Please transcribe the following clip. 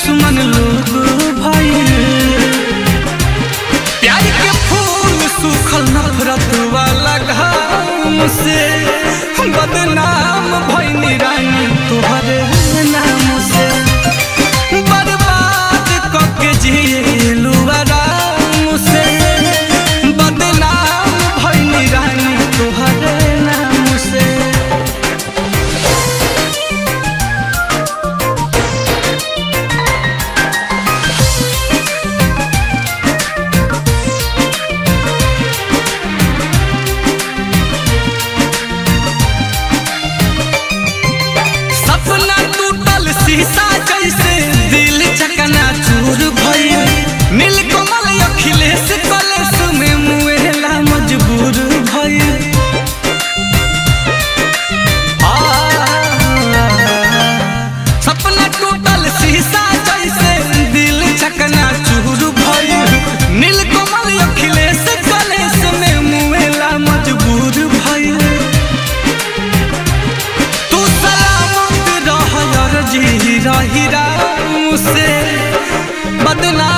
दुश्मन लोग भइल प्यार के फूल सूखल नफरत वाला घाम से बदनाम भइनी रानी तोहरे नाम से बर्बाद कके जिलू आराम से बदनाम भइनी रानी तोहरे नाम से सपना टूटल शीशा जैसे दिल चकना चूर भइल नीलकमल अखिलेश कलेश में मुएला मजबूर भइल आ, सपना टूटल शीशा जैसे दिल चकना चूर भइल नीलकमल अखिलेश कलेश में मुएला मजबूर भइल तू सलामत रह यार जी रही राम से बदनाम